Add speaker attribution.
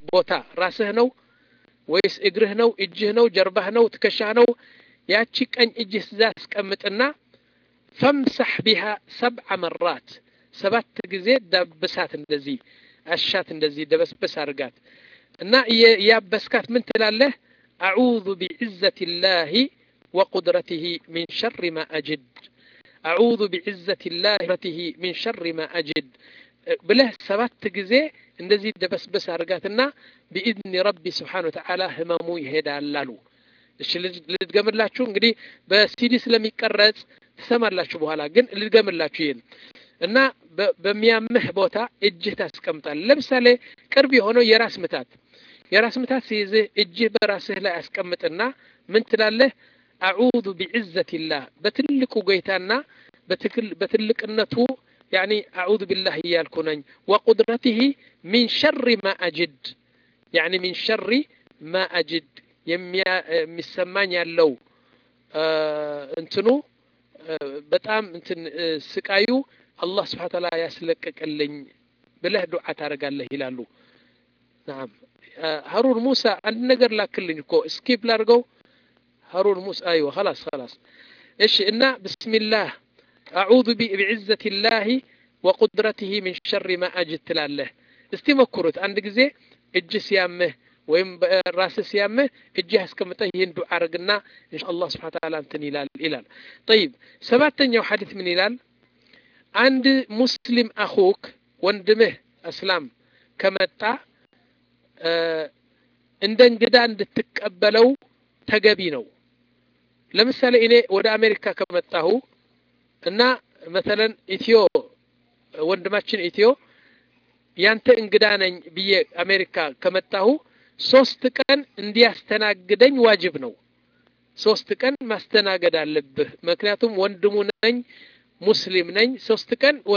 Speaker 1: ቦታ ራስህ ነው ወይስ እግርህ ነው እጅህ ነው ጀርባህ ነው ትከሻህ ነው ያቺ ቀኝ እጅህ እዛ አስቀምጥና ፈምሳሕ ቢሃ ሰብዓ መራት ሰባት ጊዜ ዳብሳት እንደዚህ አሻት እንደዚህ ደበስበስ አድርጋት እና ያበስካት ምን ትላለህ አዑዙ ቢዕዘት ላህ ወቁድረትህ ሚን ሸር ማ አጅድ አዑዙ ቢዕዘት ላህ ረትህ ሚን ሸር ማ አጅድ ብለህ ሰባት ጊዜ እንደዚህ ደበስበስ አድርጋትና ቢኢዝኒ ረቢ ስብሓን ወተዓላ ህመሙ ይሄዳል አሉ እሺ ልድገምላችሁ እንግዲህ በሲዲ ስለሚቀረጽ ትሰማላችሁ በኋላ ግን ልድገምላችሁ ይህን እና በሚያምህ ቦታ እጅህ ታስቀምጣል ለምሳሌ ቅርብ የሆነው የራስ ምታት የራስ ምታት ሲይዝህ እጅህ በራስህ ላይ አስቀምጥና ምን ትላለህ አዑዙ ቢዕዘት ላህ በትልቁ ጌታና በትልቅነቱ ያኒ አዑዙ ቢላህ እያልኩ ነኝ ወቁድረትህ ሚን ሸሪ ማ አጅድ ያኒ ሚን ሸሪ ማ አጅድ የሚሰማኝ ያለው እንትኑ በጣም እንትን ስቃዩ አላህ ስብሓን ታላ ያስለቀቀልኝ ብለህ ዱዓ ታደርጋለህ ይላሉ ናም ሀሩን ሙሳ አንድ ነገር ላክልኝ እኮ ስኪፕ ላድርገው ሀሩን ሙሳ አይወ خلاص خلاص እሺ እና ብስሚላህ አዑዙ ቢዕዘት ላህ ወቁድረትህ ሚን ሸሪ ማ አጅድ ትላለህ እስቲ ሞክሩት አንድ ጊዜ እጅ ሲያምህ ወይም ራስህ ሲያምህ እጅህ አስቀምጠህ ይህን ዱዓ አርግና ኢንሻአላህ ስብሐ ተዓላ እንትን ይላል ይላል ጠይብ ሰባተኛው ሐዲስ ምን ይላል አንድ ሙስሊም አኹክ ወንድምህ እስላም ከመጣ እንደ እንግዳ እንድትቀበለው ተገቢ ነው ለምሳሌ እኔ ወደ አሜሪካ ከመጣሁ እና መተለን ኢትዮ ወንድማችን ኢትዮ ያንተ እንግዳ ነኝ ብዬ አሜሪካ ከመጣሁ ሶስት ቀን እንዲያስተናግደኝ ዋጅብ ነው ሶስት ቀን ማስተናገድ አለብህ ምክንያቱም ወንድሙ ነኝ ሙስሊም ነኝ ሶስት ቀን